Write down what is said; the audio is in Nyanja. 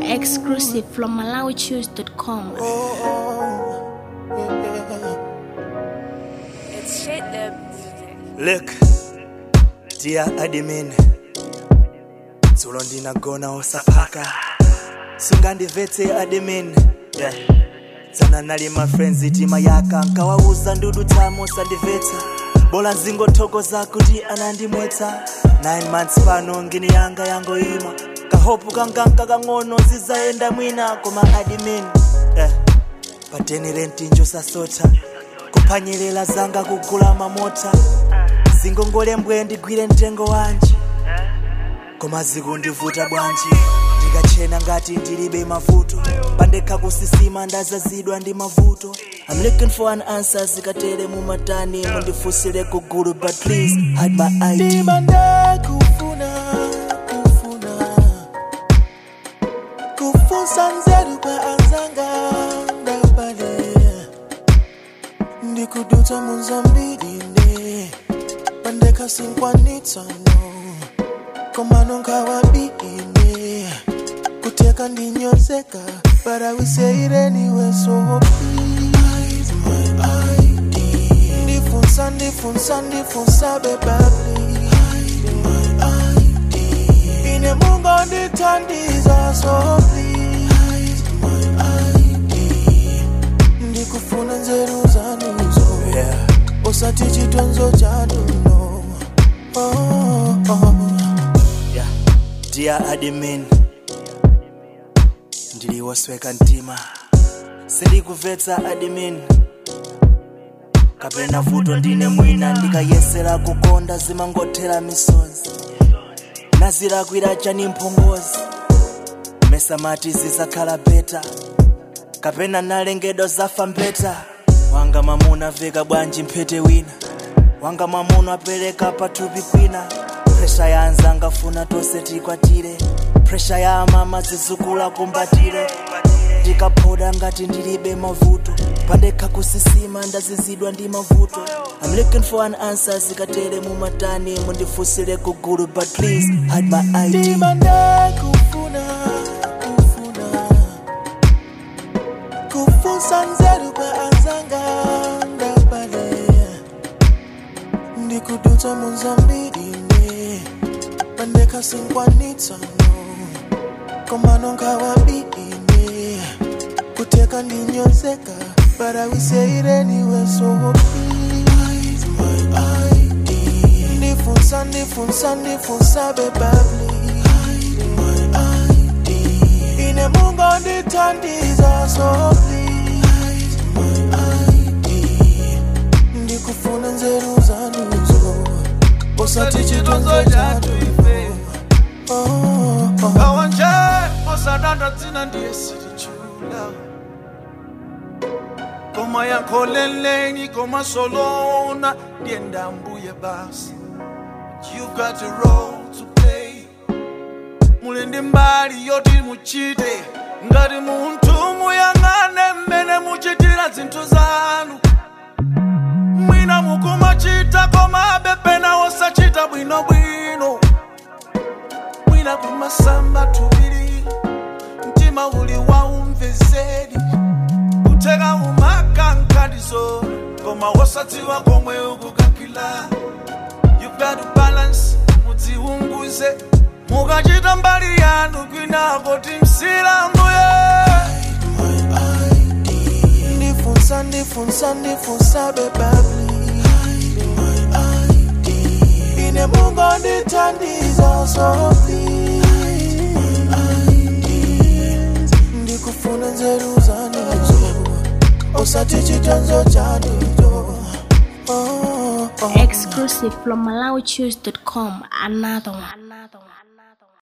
Exclusive from MalawiChoose.com. It's shit that Look, dear admin, dzulo ndinagona usaphaka sungandivetse admin yeah. tsana nali ma friends tima yaka nkawauza ndudu tsamo sandimvetsa bola nzingothokoza kuti anandimwetsa 9 months pano ngini yanga yangoima kahopu kanganka kang'ono zizayenda mwina koma admin yeah. pateni rentinjo sasotha kuphwanyerera zanga kugula mamota zingongole mbwe ndigwire mtengo wanji koma zikundivuta bwanji ndikachena ngati ndilibe mavuto pandekha kusisima ndazazidwa ndi mavuto I'm looking for an answer zikatere mumatani mundifunsire kugulu but please hide my ID ndimanda kufuna kufuna kufunsa nzeru kwa anzanga ndapale ndikudutsa munzambirine pandekha sinkwanitsano komano nkawabine kuteka ndinyozeka but I will say it anyway so please my ID ndifunsa ndifunsa ndifunsa beba please my ID ine mungo ndithandiza so please my ID ndikufuna nzeru zanuzo yeah. usati chitonzo chanuno oh, oh. yeah. dear admin ndiliwosweka mtima sindikuvetsa admin kapena vuto ndine mwina ndikayesera kukonda zimangothera misozi nazilakwira chani mphongozi mesamati zizakhala beta kapena nalengedwa zafa mbeta wanga mamuna veka bwanji mphete wina wanga mamuna apereka pathupi kwina presha ya anzanga funa tonse tikwatire presha ya amama zizukula kumbatire ndikaphoda ngati ndilibe mavuto pandekha kusisima ndazizidwa ndi mavuto I'm looking for an answer zikatere mumatani mundifunsire kugulu but please hide my ID ndimanda kufuna kufuna kufunsa nzeru kwa anzanga ndapale ndikudutsa munzambirine pandekha sinkwanitsano komano nkawabine kuteka ndinyozeka but I will say it anyway so please my ID ndifunsa ndifunsa ndifunsa beba please my ID ine mungo ndithandiza so please my ID ndikufuna nzeru zanuzo usati chitonzo chatu oh, oh. kawanje osadanda dzina ndiye silichula koma yankholeleni koma solona ndiye ndambuye basi you've got a role to play muli ndi mbali yoti muchite ngati munthu muyang'ane mmene muchitira zinthu zanu mwina mukumachita koma bepena osachita bwinobwino mwina kumasamba tubiri mtima uli waumvezeri kuteka umakankadizo koma wosadziwa komwe ukukakila you got to balance mudziunguze mukachita mbali yanu kwinako timsilanguye ndifunsa ndifunsa ndifunsa beba please my ID ine mungo ndithandiza so please my ID ndikufuna nzeru zanuzo usati chitonzo chanuzo oh, oh. Exclusive from MalawiChoose.com. Another one. Another one.